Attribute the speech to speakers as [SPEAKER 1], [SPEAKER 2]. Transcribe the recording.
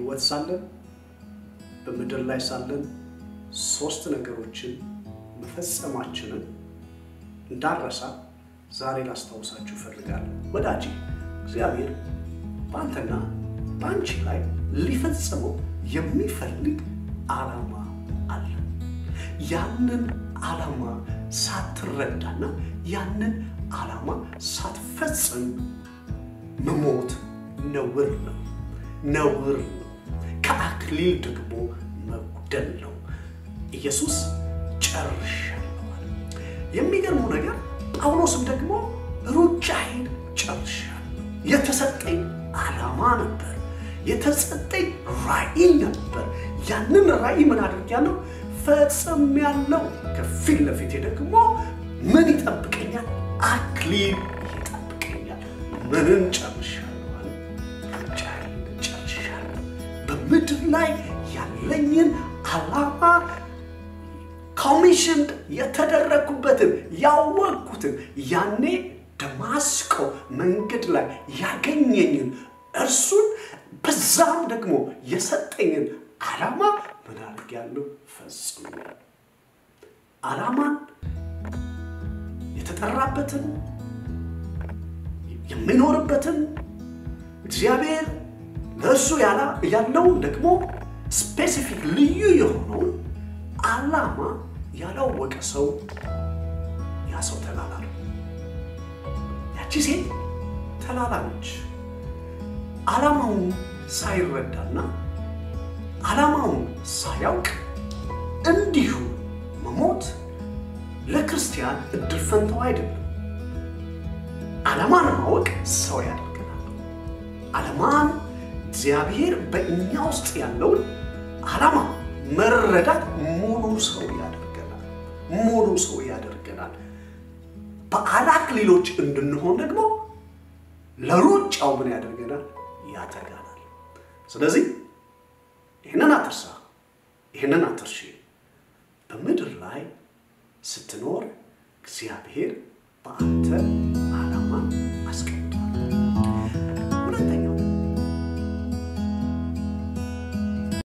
[SPEAKER 1] በሕይወት ሳለን በምድር ላይ ሳለን ሶስት ነገሮችን መፈጸማችንን እንዳረሳ ዛሬ ላስታውሳችሁ እፈልጋለሁ። ወዳጄ እግዚአብሔር በአንተና በአንቺ ላይ ሊፈጽመው የሚፈልግ ዓላማ አለ። ያንን ዓላማ ሳትረዳና ያንን ዓላማ ሳትፈጽም መሞት ነውር ነው፣ ነውር ነው። ከአክሊል ደግሞ መጉደል ነው። ኢየሱስ ጨርሻለሁ አለ። የሚገርመው ነገር ጳውሎስም ደግሞ ሩጫዬን ጨርሻለሁ። የተሰጠኝ ዓላማ ነበር፣ የተሰጠኝ ራዕይ ነበር። ያንን ራዕይ ምን አድርጊያለሁ? ፈጽሜያለሁ። ከፊት ለፊቴ ደግሞ ምን ይጠብቀኛል? አክሊል ይጠብቀኛል። ምንን ጨርሻለሁ አለ? ሩጫዬን ጨርሻለሁ። በምድር ላይ ያለኝን ዓላማ ኮሚሽን የተደረግኩበትን ያወቅኩትን ያኔ ደማስቆ መንገድ ላይ ያገኘኝን እርሱን በዛም ደግሞ የሰጠኝን ዓላማ ምን አድርጌያለሁ? ፈጽሜያለሁ። ዓላማን የተጠራበትን የሚኖርበትን እግዚአብሔር ለእርሱ ያለውን ደግሞ ስፔሲፊክ ልዩ የሆነውን ዓላማ ያላወቀ ሰው ያ ሰው ተላላ ነው። ያቺ ሴት ተላላ ነች። ዓላማውን ሳይረዳና ዓላማውን ሳያውቅ እንዲሁ መሞት ለክርስቲያን እድል ፈንታው አይደለም። ዓላማን ማወቅ ሰው ያደርገናል። ዓላማን እግዚአብሔር በእኛ ውስጥ ያለውን ዓላማ መረዳት ሙሉ ሰው ያደርገናል። ሙሉ ሰው ያደርገናል። በአክሊሎች እንድንሆን ደግሞ ለሩጫው ምን ያደርገናል? ያተጋናል። ስለዚህ ይህንን አትርሳ፣ ይህንን አትርሺ። በምድር ላይ ስትኖር እግዚአብሔር በአንተ ዓላማን አስቀምጧል።